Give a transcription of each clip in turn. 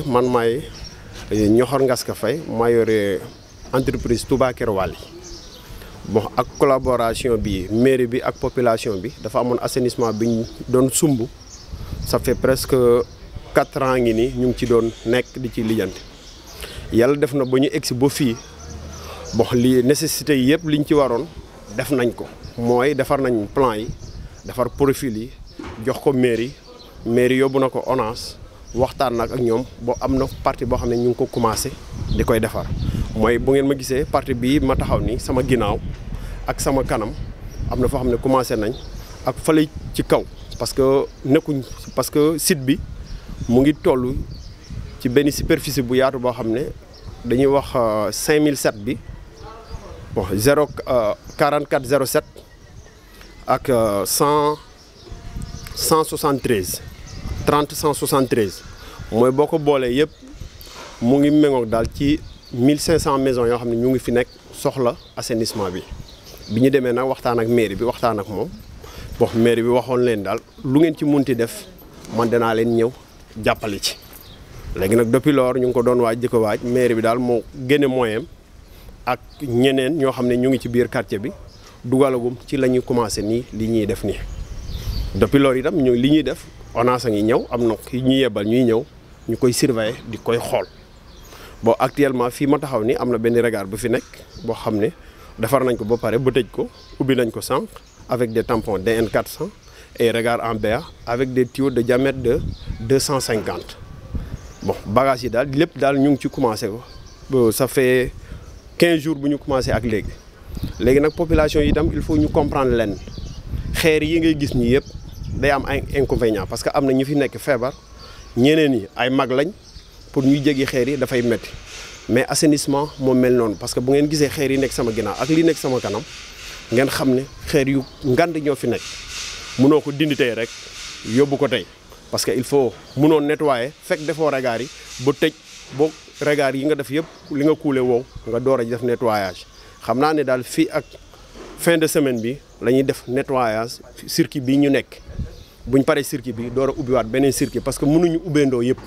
man maay Ñoxor Ngaska Faye maa yore entreprise Touba Kër Wali bon ak collaboration bi mairie bi ak population bi dafa amoon assainissement bi ñu doon sumb ça fait presque quatre ans ngi nii ñu ngi ci doon nekk di ci lijjanti yàlla def na ba ñu egsi ba fii bon li nécessité yi yëpp liñ ci waroon def nañ ko mooy defar nañ plan yi defar profil yi jox ko mairie mairie yóbbu na ko ONAS waxtaan nag ak ñoom boo am na partie boo xam ne ñu ngi ko commencé di koy defar mooy bu ngeen ma gisee partie bii ma taxaw nii sama ginnaaw ak sama kanam am na foo xam ne commencé nañ ak fële ci kaw parce que nekkuñ parce que site bi mu ngi toll ci benn superficie bu yaatu boo xam ne dañuy wax 5007 bi bon 0 44 07 ak 100 173 30 173 mooy boo ko boolee yëpp mu ngi méngoog daal ci 1500 maisons yoo xam ne ñu ngi fi nekk soxla assainissement bi bi ñu demee nag waxtaan ak mairie bi waxtaan ak moom bon mairie bi waxoon leen daal lu ngeen ci munti def man danaa leen ñëw jàppale ci. léegi nag depuis lors ñu ngi ko doon waaj di ko waaj mairie bi daal moo génne moyen ak ñeneen ñoo xam ne ñu ngi ci biir quartier bi dugalagum ci la ñuy commencé nii li ñuy def nii. depuis lors itam ñu li ñuy def ONAS a ngi ñëw am na ki ñuy yebal ñuy ñëw ñu koy surveiller di koy xool bon actuellement fii ma taxaw ni am na benn regard bu fi nekk boo xam ne defar nañ ko ba pare ba tëj ko ubbi nañ ko sànq avec des tampons DN 400 et regard en BA avec des tuyaux de diamètre de 250 bon bagages yi daal lépp daal ñu ngi ci commencé ko ça fait 15 jours bu ñu commencé ak léegi léegi nag population yi itam il faut ñu comprendre leen xeer yi ngay gis ñi yëpp day am ay inconvénients parce que am na ñu fi nekk feebar ñeneen ñi ay mag lañ pour ñuy jéggi xeer yi dafay métti mais assainissement moo mel noonu parce que bu ngeen gisee xeer yi nekk sama ginnaaw ak li nekk sama kanam ngeen xam ne xeer yu ngand ñoo fi nekk mënoo ko dindi tey rek yóbbu ko tey parce que il faut mënoo nettoyer fekk defoo regard yi ba tëj boo regard yi nga def yëpp li nga kuule wow nga door a def nettoyage xam naa ne daal fii ak fin de semaine bi la ñuy def nettoyage circuit bii ñu nekk buñ paree circuit bi door a ubbiwaat beneen circuit parce que mënuñu ubbeendoo yëpp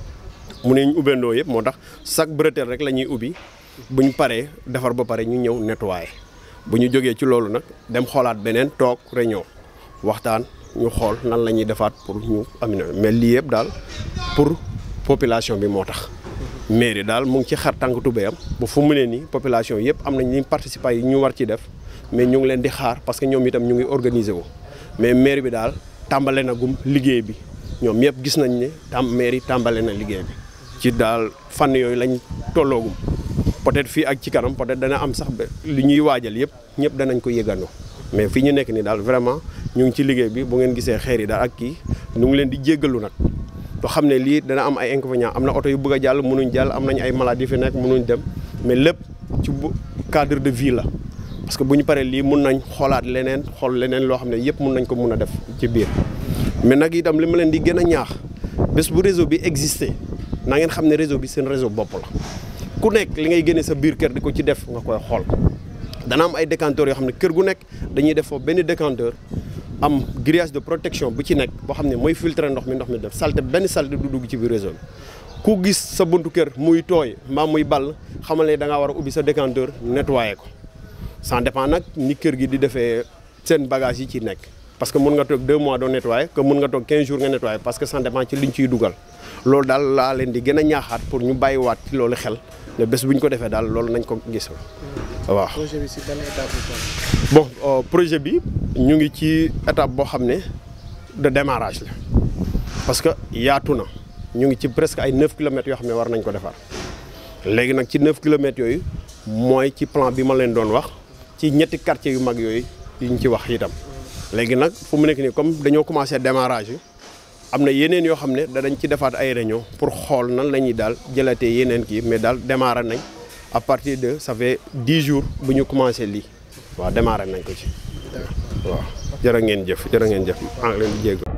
mënuñu ubbeendoo yëpp moo tax chaque bretelle rek la ñuy ubbi buñ paree defar ba pare ñu ñëw nettoyer bu ñu jógee ci loolu nag dem xoolaat beneen toog réunion waxtaan ñu xool nan la ñuy defaat pour ñu am mais lii yëpp daal pour population bi moo tax. mairie daal mu ngi ci xar tànk tubéyam ba fu mu ne nii population yëpp am nañ ñu participer yi ñu war ci def mais ñu ngi leen di xaar parce que ñoom itam ñu ngi organiser wu mais mairie bi daal tàmbale na gum liggéey bi ñoom yëpp gis nañ ne tam mairie tàmbale na liggéey bi ci daal fànn yooyu lañ tolloogum peut-être fii ak ci kanam peut-être dana am sax ba li ñuy waajal yëpp ñëpp danañ ko yëgandoo mais fii ñu nekk nii daal vraiment ñu ngi ci liggéey bi bu ngeen gisee xeer yi daal ak kii ñu ngi leen di jéggalu nag to xam ne lii dana am ay inconvénients am na oto yu bëgg a jàll mënuñ jàll am nañ ay maladies fi nekk mënuñ dem mais lépp ci cadre de vie la parce que bu ñu paree lii mun nañ xoolaat leneen xool leneen loo xam ne yëpp mun nañ ko mun a def ci biir mais nag itam li ma leen di gën a ñaax bés bu réseau bi existé na ngeen xam ne réseau bi seen réseau bopp la ku nekk li ngay génne sa biir kër di ko ci def nga koy xool dana am ay décanteurs yoo xam ne kër gu nekk dañuy def foofu benn décanteur am grillage de protection bu ci nekk boo xam ne mooy filtrer ndox mi ndox mi def salte benn salte du dugg ci biir réseau bi ku gis sa buntu kër muy tooy mbaa muy ball xamal ne da ngaa war a ubbi sa décanteur nettoyer ko ça dépend nag ni kër gi di defee seen bagage yi ci nekk parce que mun nga toog 2 mois doo nettoyer que mun nga toog 15 jours nga nettoyer parce que ça dépend ci liñ ciy dugal loolu daal laa leen di gën a ñaaxaat pour ñu bàyyiwaat ci loolu xel ne bés bu ñu ko defee daal loolu nañ ko gis waaw. projet bi si ban étape bon projet bi ñu ngi ci étape boo xam ne de démarrage la parce que yaatu na ñu ngi ci presque ay 9 kilomètres yoo xam ne war nañ ko defar léegi nag ci 9 kilomètres yooyu mooy ci plan bi ma leen doon wax ci ñetti quartiers yu mag yooyu yi ñu ci wax itam. léegi nag fu mu nekk nii comme dañoo commencé démarrage yi am na yeneen yoo xam ne danañ ci defaat ay réunion pour xool nan la ñuy daal jëlatee yeneen kii mais daal démarré nañ à partir de ça fait 10 jours bu ñu commencé lii waaw démarré nañ ko ci waaw jërë ngeen jëf jërë ngeen jëf maa ngi leen di jégg